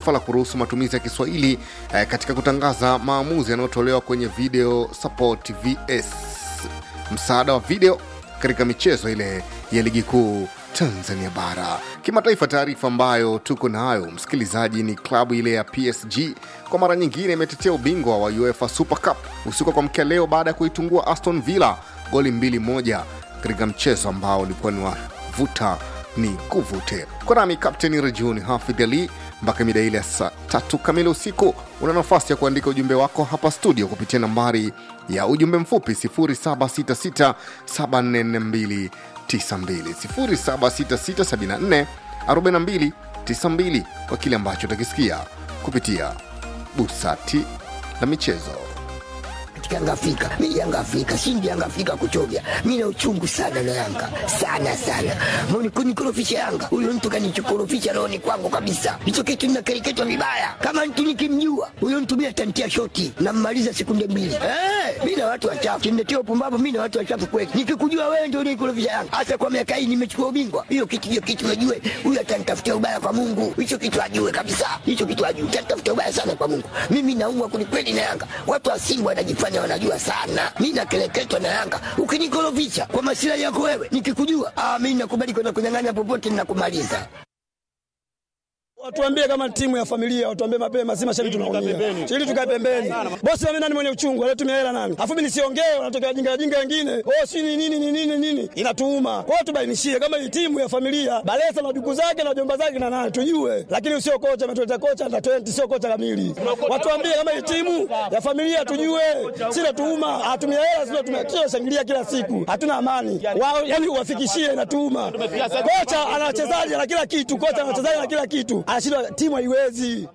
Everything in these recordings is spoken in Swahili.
Taifa la kuruhusu matumizi ya Kiswahili eh, katika kutangaza maamuzi yanayotolewa kwenye Video Support VS, msaada wa video katika michezo ile ya ligi kuu Tanzania bara. Kimataifa, taarifa ambayo tuko nayo msikilizaji ni klabu ile ya PSG kwa mara nyingine imetetea ubingwa wa UEFA Super Cup usiku kwa mkia leo baada ya kuitungua Aston Villa goli mbili moja katika mchezo ambao ulikuwa ni wa vuta ni kuvute. Kwa nami Kapteni Rejuni Hafidh Ali mpaka mida ile ya saa tatu kamili usiku. Una nafasi ya kuandika ujumbe wako hapa studio kupitia nambari ya ujumbe mfupi 0766744292 0766744292 kwa kile ambacho utakisikia kupitia busati la michezo. Yanga Afrika, mi Yanga Afrika, shindi Yanga Afrika kuchovya. Mi na uchungu sana na Yanga sana sana, mbona kunikorofisha Yanga? Huyo mtu kanichokorofisha rohoni kwangu kabisa. Hicho kitu ninakereketwa vibaya. Kama mtu nikimjua huyo mtu mi atantia shoti nammaliza sekunde mbili. Eh, mi na watu wachafu kimletea upumbavu. Mi na watu wachafu kweli. Nikikujua wewe ndio unikorofisha Yanga, hasa kwa miaka hii nimechukua ubingwa. Hiyo kitu hiyo kitu ajue, huyo atanitafutia ubaya kwa Mungu. Hicho kitu ajue kabisa, hicho kitu ajue, atanitafutia ubaya sana kwa Mungu. Mimi naumwa kwelikweli na Yanga. Watu wa Simba wanajifanya wanajua sana, mi nakeleketwa na Yanga. Ukinikorofisha kwa masilahi yako wewe, nikikujua ah, mi nakubali kwenda kunyang'anya popote, ninakumaliza. Watuambie kama timu ya familia, watuambie mapema, si mashabiki tunaumia. Ili tukae pembeni. Bosi wame nani mwenye uchungu, anatumia hela nani? Afu mimi nisiongee, wanatokea jinga jinga wengine. Oh, si ni nini ni nini nini? Inatuuma. Kwa hiyo tubainishie kama hii timu ya familia, Balesa na duku zake na jomba zake na nani tujue. Lakini usio kocha ametuleta kocha under 20 sio kocha kamili. Watuambie kama hii timu ya familia tujue. Si natuuma, atumia hela sio tumia shangilia kila siku. Hatuna amani. Wao yani uwafikishie inatuuma. Kocha ana wachezaji na kila kitu, kocha ana wachezaji na kila kitu anashindwa timu haiwezi.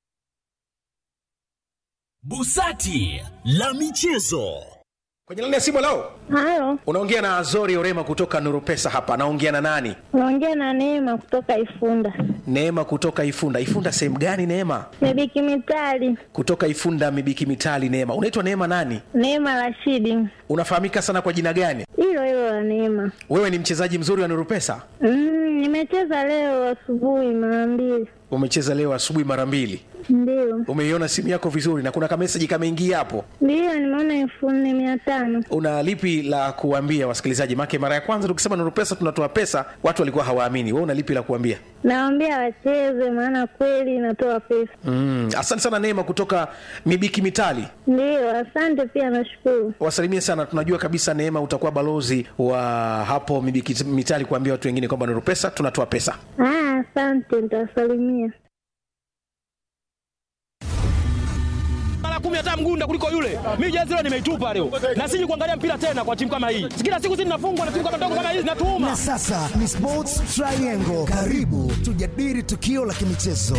Busati la michezo. Kwenye laini ya simu leo Halo, unaongea na Azori Orema kutoka Nuru Pesa hapa. Naongea na nani? unaongea na Neema kutoka Ifunda. Neema kutoka Ifunda. Ifunda sehemu gani Neema? Mebiki Mitali, Kutoka Ifunda Mibiki Mitali. Neema, unaitwa Neema nani? Neema Rashidi, Unafahamika sana kwa jina gani? hilo hilo la Neema. Wewe ni mchezaji mzuri wa Nuru Pesa? Mm, nimecheza leo asubuhi mara mbili, Umecheza leo asubuhi mara mbili. ndio Umeiona simu yako vizuri na kuna kameseji kameingia hapo. ndio, nimeona elfu nne mia tano. Una lipi la kuambia wasikilizaji? Make mara ya kwanza tukisema Nuru Pesa tunatoa pesa, watu walikuwa hawaamini. Wewe una lipi la kuambia? Nawaambia wacheze, maana kweli inatoa pesa. Mm, asante sana Neema kutoka Mibiki Mitali. Ndio, asante pia, nashukuru. wasalimie sana. Tunajua kabisa Neema utakuwa balozi wa hapo Mibiki Mitali kuambia watu wengine kwamba Nuru Pesa tunatoa pesa. Ah, asante, nitawasalimia. mara kumi hata mgunda kuliko yule. Mimi jezi leo nimeitupa leo, na siji kuangalia mpira tena kwa timu kama hii. Kila siku sisi tunafungwa na timu kama ndogo kama hizi, natuuma Na sasa ni Sports Triangle. Karibu tujadili tukio la kimichezo.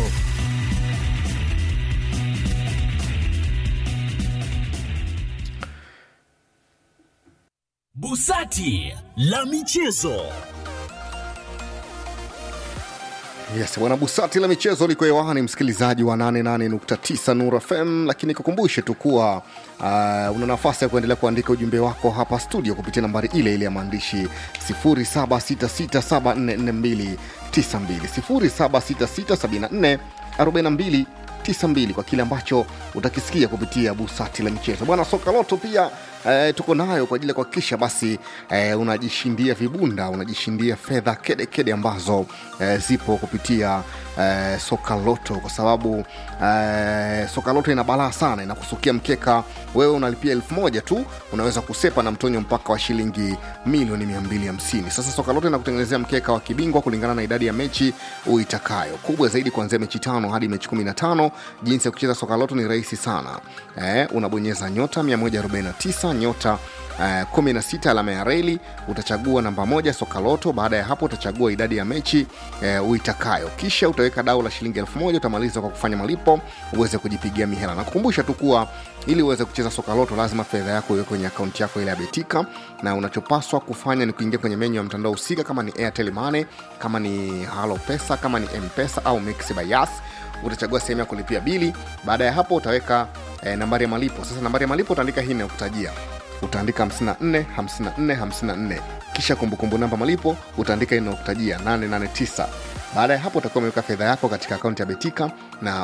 Busati la michezo. Yes, bwana Busati la michezo liko hewani, msikilizaji wa 88.9 Nur FM, lakini kukumbushe tu kuwa uh, una nafasi ya kuendelea kuandika ujumbe wako hapa studio kupitia nambari ile ile ya maandishi 0766744292 0766744292 92 kwa kile ambacho utakisikia kupitia busati la michezo bwana soka loto pia eh, tuko nayo kwa ajili ya kuhakikisha basi eh, unajishindia vibunda unajishindia fedha kedekede ambazo eh, zipo kupitia eh, soka loto kwa sababu eh, soka loto ina balaa sana inakusukia mkeka wewe unalipia elfu moja tu unaweza kusepa na mtonyo mpaka wa shilingi milioni 250 sasa soka loto inakutengenezea mkeka wa kibingwa kulingana na idadi ya mechi uitakayo kubwa zaidi kuanzia mechi tano hadi mechi 15 jinsi ya kucheza soka loto ni rahisi sana eh, unabonyeza nyota 149 nyota Uh, 16 alama ya reli utachagua namba moja soka loto baada ya hapo utachagua idadi ya mechi uh, uitakayo kisha utaweka dau la shilingi elfu moja utamaliza kwa kufanya malipo uweze kujipigia mihela na kukumbusha tu kuwa ili uweze kucheza soka loto lazima fedha yako iwe kwenye akaunti yako ile ya betika na unachopaswa kufanya ni kuingia kwenye menyu ya mtandao husika kama ni airtel money kama ni halo pesa kama ni mpesa au mix by yas utachagua sehemu ya kulipia bili baada ya hapo utaweka eh, nambari ya malipo sasa nambari ya malipo utaandika hii inayokutajia utaandika 54 54 54 kisha kumbukumbu namba malipo utaandika inayokutajia 889 baada ya hapo utakuwa umeweka fedha yako katika akaunti ya betika na